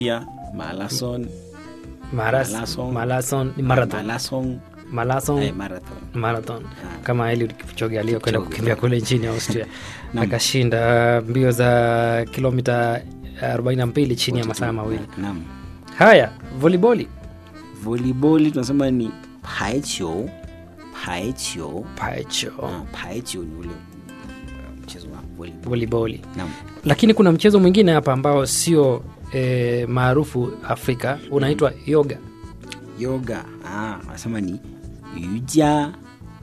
pia marathon Maras, Marathon. marathon ni marathon marathon marathon eh, marathon marathon Ah. kama Eliud Kipchoge aliyokwenda Kipchoge, kukimbia yeah. kule nchini Austria Naam. akashinda mbio za kilomita 42 chini ya masaa mawili. naam Haya, voliboli volleyball tunasema ni paichio paichio paicho Ah, paichio ni ule uh, mchezo wa volleyball voliboli, naam lakini kuna mchezo mwingine hapa ambao sio e, maarufu Afrika unaitwa yoga. yoga ah wanasema ni yuja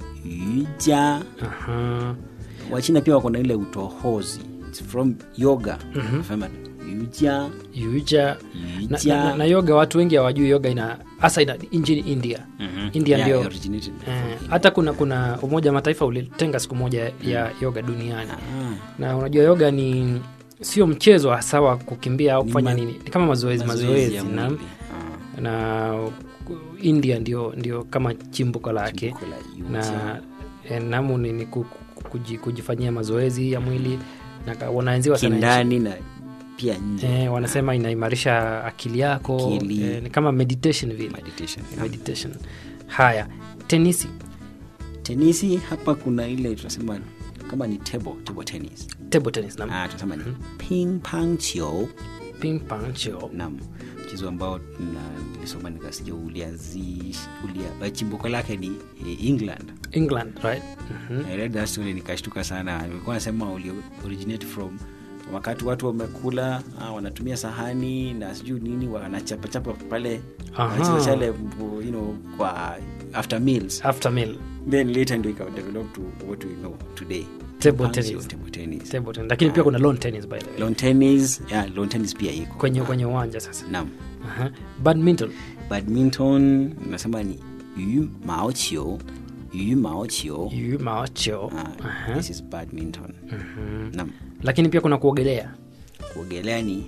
yuja Aha. wachina pia wako na ile utohozi It's from yoga wanasema yuja Yuja na, yuja na, na, na yoga watu wengi hawajui yoga ina hasa ina nchini India. Mhm. India Yeah, ndio originated Eh, from- hata kuna kuna Umoja wa Mataifa ulitenga siku moja ya yoga duniani, Ah, na unajua yoga ni sio mchezo hasa wa kukimbia au Ni kufanya ma- nini, ni kama mazoezi mazoezi, ya na, mwili. Ah, na India ndio, ndio kama chimbuko lake chimbuko la yuja. na eh, namu ni, ni ku- ku- kuji- kujifanyia mazoezi ya mwili na ka- wanaenziwa sana nchi. kindani na pia nje Eh, wanasema inaimarisha akili yako Akili. eh, ni kama meditation vile meditation meditation. Haya, tenisi tenisi hapa kuna ile tunasema kama ni table, table tennis table tennis na ah, tunasema ni ping pong chio ping pong chio nam mchezo ambao na- nilisoma nikasikia uliazi ulia, eh, chimbuko lake ni eh, england England right Mhm. I read that story nikashtuka sana ilikuwa nasema uli originate from wakati watu wamekula ah, wanatumia sahani na sijui nini wanachapachapa pale Aha. wanacheza chale you know, kwa after meals after meal then later ndio ikadevelop to what we know today Table Punch tennis. your table tennis table tennis lakini pia kuna lawn tennis by the way lawn tennis yeah, lawn tennis pia iko kwenye kwenye uwanja sasa naam Aha. badminton badminton nasema ni yu mao chio yu mao chio yu mao chio ah, Aha. this is badminton naam lakini pia kuna kuogelea kuogelea ni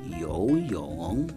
yoyong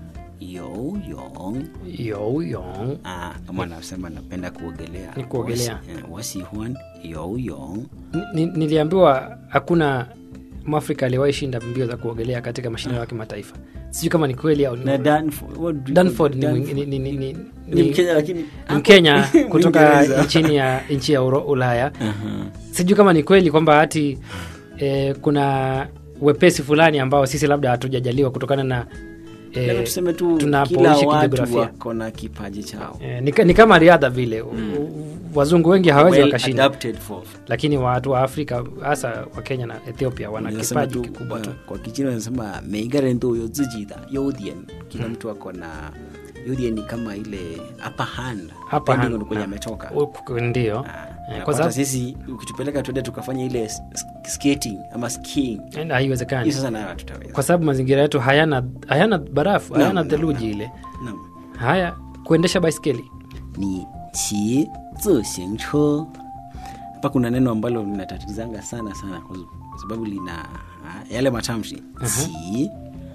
yoyong yoyong ah, kama anasema napenda kuogelea Ni kuogelea. Wasi- eh, wasihuan yoyong Ni- ni- niliambiwa hakuna mwafrika aliyewahi shinda mbio za kuogelea katika mashindano ya kimataifa sijui kama ni kweli au ni na Danford, what do you Danford call ni, Danford? mwing- ni, ni, ni, ni, ni ni, mkenya lakini ni mkenya kutoka Mwingereza. nchini ya nchi ya Uro- ulaya Aha. sijui kama ni kweli kwamba hati eh, kuna wepesi fulani ambao sisi labda hatujajaliwa kutokana na Labda eh, tuseme tu tunapoishi kila watu kijiografia. wako na kipaji chao eh, ni, ka- ni kama riadha vile mm. wazungu wengi hawawezi well wakashinda adapted for lakini watu wa afrika hasa wa kenya na ethiopia wana Unasema kipaji tu, kikubwa tu uh, kwa kichina wanasema meigarendo yo zijida yodien kila mtu ako na yodien ni kama ile upper hand Upper depending hand, on kwenye naam. ametoka Uku- ndio Ah, Eh, na kwa hata sababu sisi ukitupeleka tuende tukafanya ile s- s- skating ama skiing eh, hiyo haiwezekani sasa nayo hatutaweza kwa sababu mazingira yetu hayana hayana theluji hayana naam, theluji ile Naam. haya kuendesha baiskeli ni qi zixing che hapa kuna neno ambalo linatatizanga sana sana kwa kwa sababu lina ah, yale matamshi qi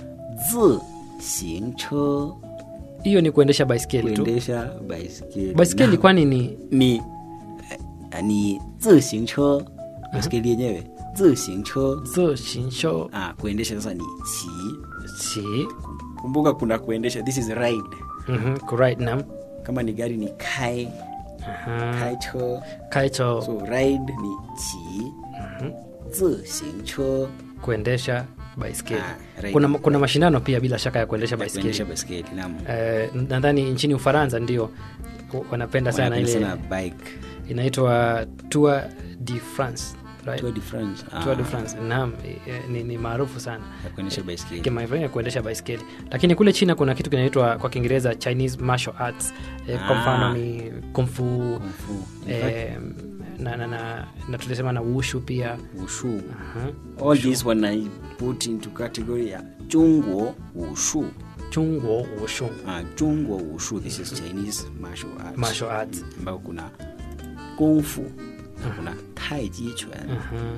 zixing che hiyo ni kuendesha baiskeli tu kuendesha baiskeli baiskeli Na- kwani ni ni eh, ni zixing che baiskeli yenyewe zixing che zo shinsho ah, kuendesha sasa ni qi si kumbuka kuna kuendesha this is ride mhm, kuride nam kama ni gari ni kai Aha. kai che kaicho so ride ni qi zixing che kuendesha baiskeli Ah, right. kuna, kuna mashindano pia bila shaka ya kuendesha kuendesha baiskeli baiskeli naam eh, nadhani nchini ufaransa ndio wanapenda sana Wanapenda ile sana bike inaitwa tour de france right? Tour de France Tour de ah, france naam eh, ni, ni maarufu sana ya kuendesha baiskeli kimaeneo ya kuendesha baiskeli lakini kule china kuna kitu kinaitwa kwa kiingereza chinese martial arts eh, kwa Ah. mfano ni kumfu Kung fu. In fact, eh, na, na, na, na tulisema na wushu pia wushu Aha. all this when i put into category ya zhongguo wushu chungwo wushu ah, zhongguo wushu this is chinese martial arts martial arts ambao kuna kung fu na kuna taiji chuan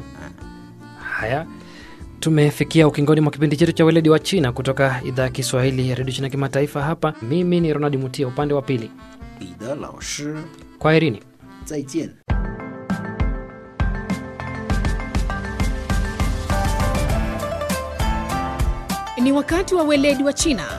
haya tumefikia ukingoni mwa kipindi chetu cha weledi wa china kutoka idhaa ya kiswahili ya redio china kimataifa hapa mimi ni ronald mutia upande wa pili 彼得老师 kwa herini 再见。 Ni Ni wakati wa weledi wa China.